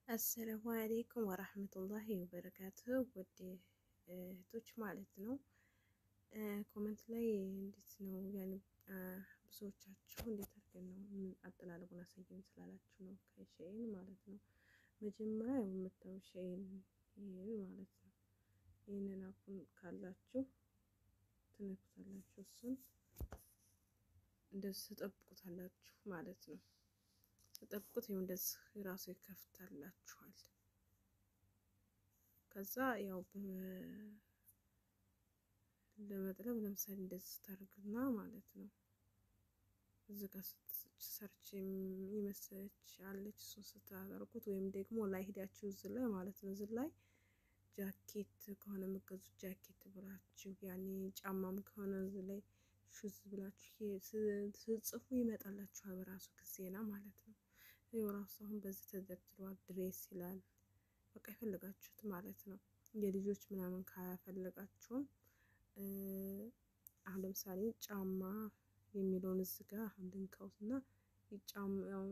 አሰላሙ አሌይኩም ወራህመቱላሂ ወበረካቱሁ ውድ እህቶች ማለት ነው። ኮመንት ላይ እንዴት ነው ያኔ ብዙዎቻችሁ እንዴት አድርገን ነው አጠላለቁን አሳየን ስላላችሁ ነው ከሸይን ማለት ነው። መጀመሪያ የምታዩ ሸይን ይሄ ማለት ነው። ይህንን አፑን ካላችሁ ትነኩታላችሁ። እሱን እንደዚህ ትጠብቁታላችሁ ማለት ነው። ተጠብቁት ይኸው እንደዚህ ራሱ ይከፍታላችኋል። ከዛ ያው ለመጥለብ ለምሳሌ እንደዚህ ታርግና ማለት ነው። እዚህ ጋር ሰርች የመሰለች አለች እሱን ስታደርጉት ወይም ደግሞ ላይ ሄዳችሁ እዚህ ላይ ማለት ነው እዚህ ላይ ጃኬት ከሆነ የምገዙት ጃኬት ብላችሁ ያኔ ጫማም ከሆነ እዚህ ላይ ሹዝ ብላችሁ ስጽፉ ይመጣላችኋል በራሱ ጊዜና ማለት ነው። ይኸው ራሱ አሁን በዚህ ተደርድሯል። ድሬስ ይላል በቃ የፈለጋችሁት ማለት ነው። የልጆች ምናምን ካፈለጋችሁም አሁን ለምሳሌ ጫማ የሚለውን እዚህ ጋር አሁን ልንካውት እና ጫማውን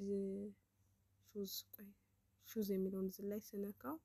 ሹዝ ቆይ ሹዝ የሚለውን እዚህ ላይ ስነካው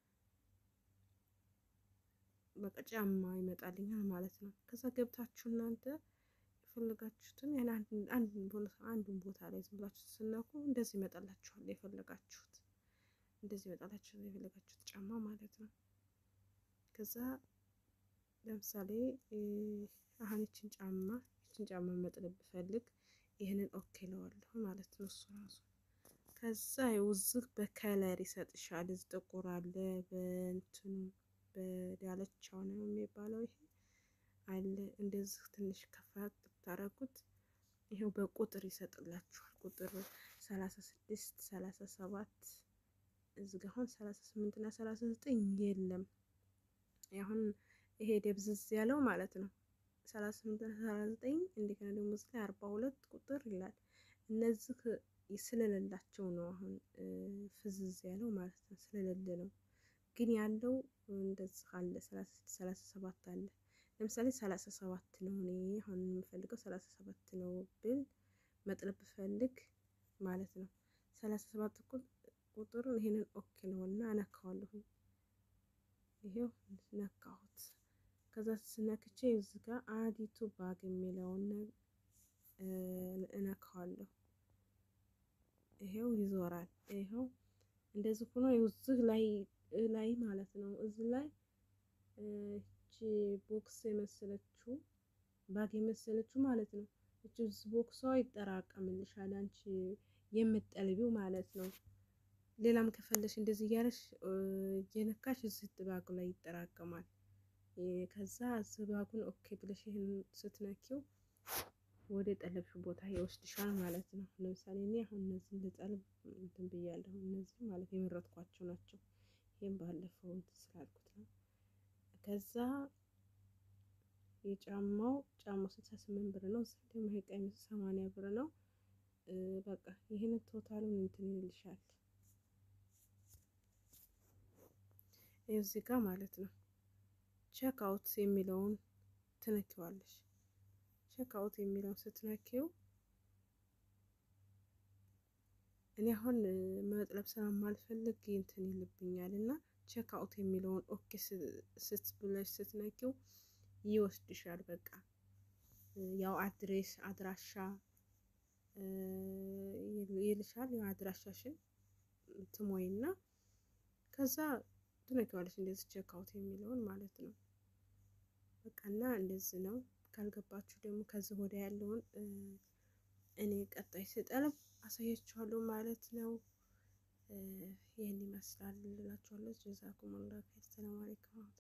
በቃ ጫማ ይመጣልኛል ማለት ነው። ከዛ ገብታችሁ እናንተ የፈለጋችሁትን አንዱን ቦታ ላይ ዝም ብላችሁ ስነኩ እንደዚህ ይመጣላችኋል። የፈለጋችሁት እንደዚህ ይመጣላችሁ የፈለጋችሁት ጫማ ማለት ነው። ከዛ ለምሳሌ አሁን ይችን ጫማ ይችን ጫማ መጥለብ ብፈልግ ይህንን ኦኬ ለዋለሁ ማለት ነው። እሱ ራሱ ከዛ ውዝህ በከለር ይሰጥሻል። እዚህ ጥቁር አለ በእንትኑ በዳለቻው ነው የሚባለው ይሄ አለ እንደዚህ ትንሽ ከፋ ብታረጉት ይሄው በቁጥር ይሰጥላችኋል። ቁጥር ሰላሳ ስድስት ሰላሳ ሰባት እዚህ ጋር አሁን ሰላሳ ስምንት እና ሰላሳ ዘጠኝ የለም። አሁን ይሄ ደብዝዝ ያለው ማለት ነው ሰላሳ ስምንት እና ሰላሳ ዘጠኝ እንደገና ደግሞ እዚህ ላይ አርባ ሁለት ቁጥር ይላል። እነዚህ ስለሌላቸው ነው አሁን ፍዝዝ ያለው ማለት ነው ስለሌለ ነው። ግን ያለው እንደዚህ አለ ሰላሳ ስድስት ሰላሳ ሰባት አለ። ለምሳሌ ሰላሳ ሰባት ነው እኔ አሁን የምፈልገው ሰላሳ ሰባት ነው ብል መጥለብ ብፈልግ ማለት ነው ሰላሳ ሰባት ቁጥሩ ይሄንን ኦኬ ነው እና እነካዋለሁ። ይሄው ነካሁት። ከዛ ስነክቼ እዚህ ጋር አዲቱ ባግ የሚለውን እነካዋለሁ። ይሄው ይዞራል። ይሄው እንደዚህ ሆኖ እዚህ ላይ ላይ ማለት ነው እዚህ ላይ እቺ ቦክስ የመሰለችው ባግ የመሰለችው ማለት ነው። እቺ ቦክሷ ይጠራቀምልሻል አንቺ የምትጠልቢው ማለት ነው። ሌላም ከፈለሽ እንደዚህ እያለሽ የነካሽ እዚህ ባጉ ላይ ይጠራቀማል። ከዛ እዚህ ባጉን ኦኬ ብለሽ ይህን ስትነኪው ወደ ጠለብሽው ቦታ ይወስድሻል ማለት ነው። ለምሳሌ እኔ አሁን እነዚህ ልጠልብ እንትን ብያለሁ። እነዚህ ማለት የመረጥኳቸው ናቸው። ይህም ባለፈው እንትን ስላልኩት ነው። ከዛ የጫማው ጫማው ስልሳ ስምንት ብር ነው። እዚህ ደግሞ ይሄ ቀሚሱ ሰማንያ ብር ነው። በቃ ይህን ቶታሉን እንትን ይልሻል እዚህ ጋር ማለት ነው። ቼክ አውት የሚለውን ትነኪዋለሽ። ቼክ አውት የሚለውን ስትነኪው እኔ አሁን መጥለብ ስለማልፈልግ እንትን ይልብኛል እና ቼክ አውት የሚለውን ኦኬ ስት ብለሽ ስትነኪው ይወስድሻል። በቃ ያው አድሬስ አድራሻ ይልሻል። ያው አድራሻሽን ትሞይና ከዛ ትነኪዋለሽ እንደዚህ ቼክ አውት የሚለውን ማለት ነው። በቃ እና እንደዚህ ነው። ካልገባችሁ ደግሞ ከዚህ ወዲያ ያለውን እኔ ቀጣይ ስጠልብ አሳያችኋለሁ ማለት ነው። ይህን ይመስላል እላችኋለሁ። ጀዛኩም ላ ሰላም አለይኩም